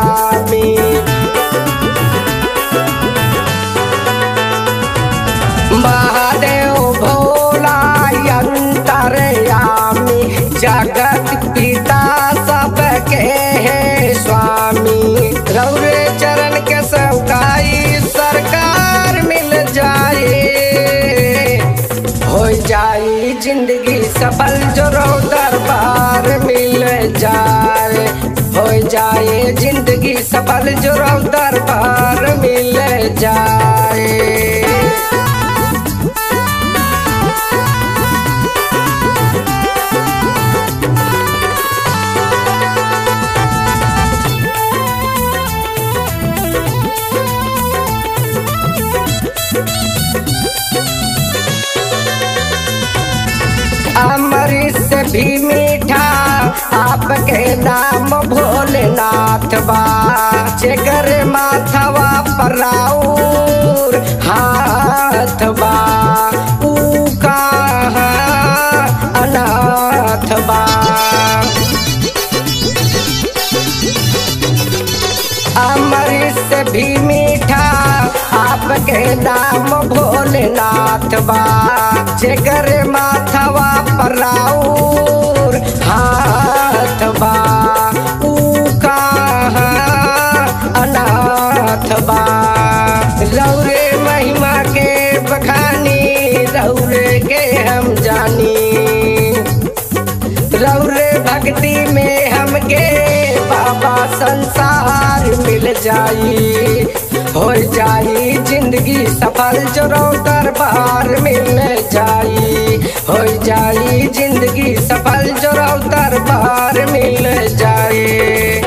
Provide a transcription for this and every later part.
स्वामी महादेव भोला अंतरयामी जगत पिता सबके है स्वामी रौरे चरण के सौगाई सरकार मिल जाए हो जाई जिंदगी सफल जो रो दरबार मिल जाए हो जाए जिंदगी सफल जो रो दरबार मिल जाए अमृत से भी मीठा आपके नाम भोलेनाथ बा जेकर माथवा पर राउर हाथ बा ऊ कहाँ अनाथ बा अमृत से भी मीठा आपके नाम भोलेनाथ बा जेकर माथवा पर राउर हाथ बा ऊ कहाँ अनाथ बा रौरे महिमा के बखानी रौरे के हम जानी रौरे भक्ति में हमके बाबा संसार मिल जाई हो जाई जिंदगी सफल जो रो दरबार मिल जाई हो जाई जिंदगी सफल जो रो दरबार मिल जाई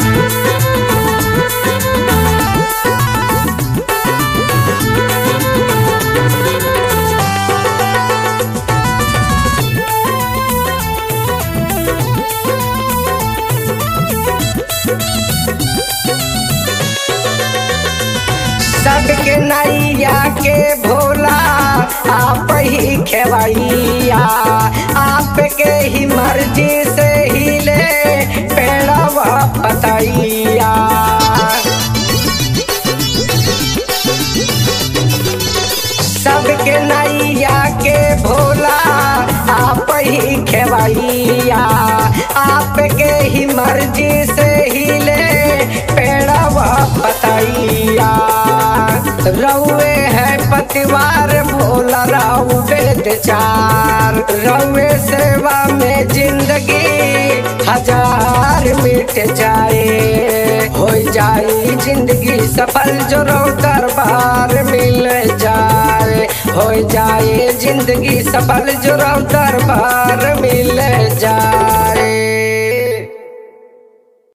सबके नैया के भोला आप ही खेवैया आपके ही मर्जी से ही ले पेड़वा पतैया सबके नैया के भोला आप ही खेवैया आपके ही मर्जी से ही ले पेड़वा पतैया रउए है पतिवार भोला राउ वेद चार रउए सेवा में जिंदगी हजार मिट जाए हो जाई जिंदगी सफल जो रो दरबार मिल जाए हो जाए जिंदगी सफल जो रो दरबार मिल जाए